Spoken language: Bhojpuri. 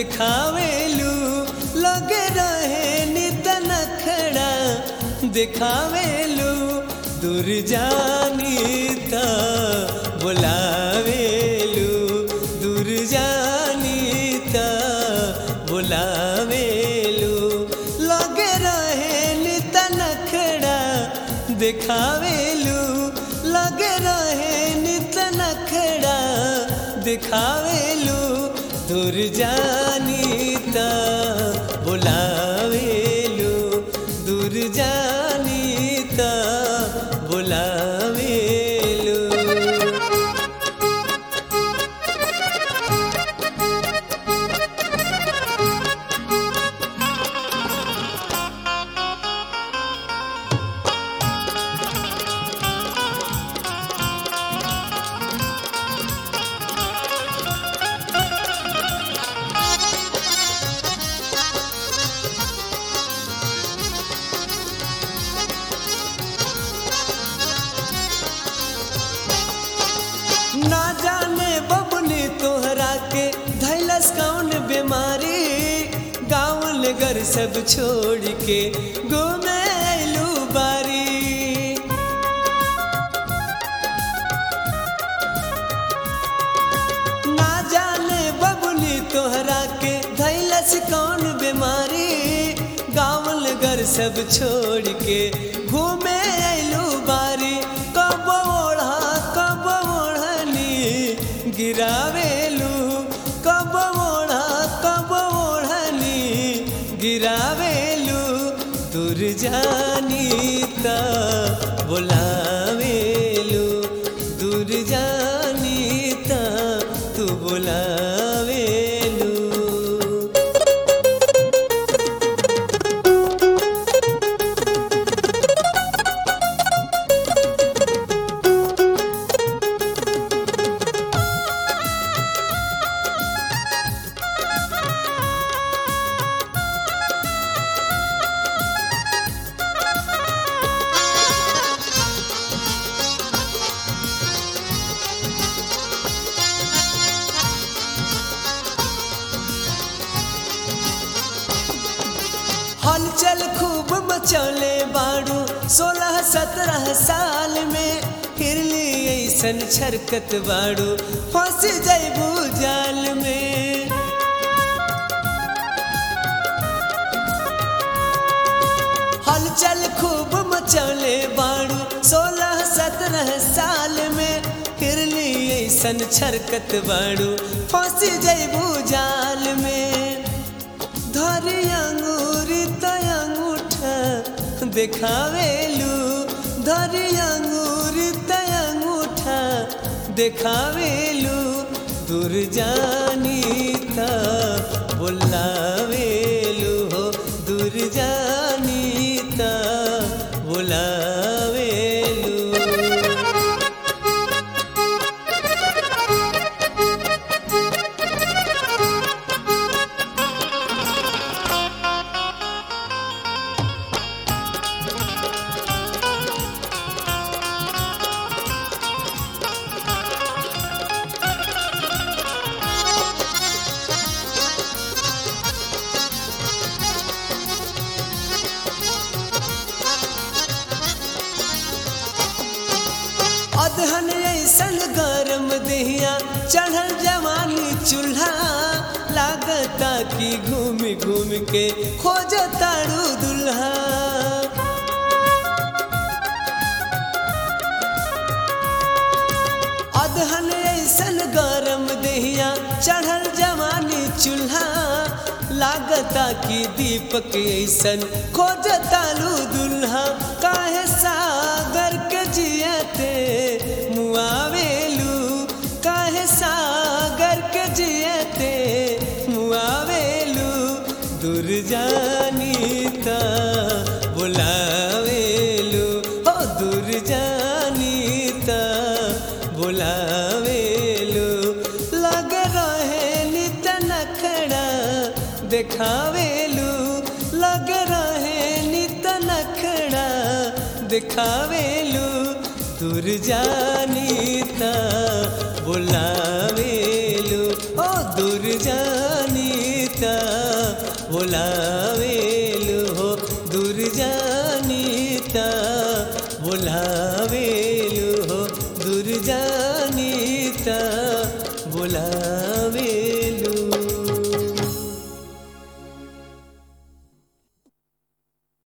दिखावेलू लगे रहे नित नखड़ा दिखावेलू दूर जानी त बुलावेलू दूर जानी त बुलावेलू लगे रहे नित नखड़ा दिखावेलू लगे रहे नित नखड़ा दिखावेलू दूर जानी त बुलावेलू दूर जानी त बुलावेलू ना जाने बबनी तोहरा के धैलस कौन बीमारी गाँव नगर सब छोड़ के घूमे अयलू बारी ना जाने बबनी तोहरा के धैलस कौन बीमारी गाँव नगर सब छोड़ के घूमे अयलू बारी कब ओढ़ा कब ओढ़नी गिरावेलू कब ओढ़ा कब ओढ़नी गिरावेलू दूर जानी त बुलावेलू दूर जानी त तू बुलावेलू हलचल खूब मचौले बाड़ू सोलह सत्रह साल में हिरली ऐसन छरकत बाड़ू फंस जैबू जाल में हलचल खूब मचौले बाड़ू सोलह सत्रह साल में हिरली ऐसन छरकत बाड़ू फंस जैबू जाल में धरी अंगूरी त अंगूठा देखावेलू धरी अंगूरी त अंगूठा देखावेलू दूर जानी त बुलावेलू हो दूर जानी त बुलावेलू अदहन ऐसन गरम दहिया चढ़ल जवानी चूल्हा लागता कि घूम घूम के खोज तारू दुल्हा अदहन ऐसन गरम दहिया चढ़ल जवानी चूल्हा लागता कि दीपक ऐसन खोज तालू दुल्हा काहे सागर के जियते मुआवेलू काहे सागर के जियते मुआवेलू दूर जानी त बुलावेलू हो दूर जानी त बुलावेलू लग रहे नित नखड़ा देखावेलू लग रहे नित नखड़ा दिखावेलू दूर जानी त बुलावेलू ओ दूर जानी बोलावेलु हो दूर जानीता बोलावेलु हो दूर जानीता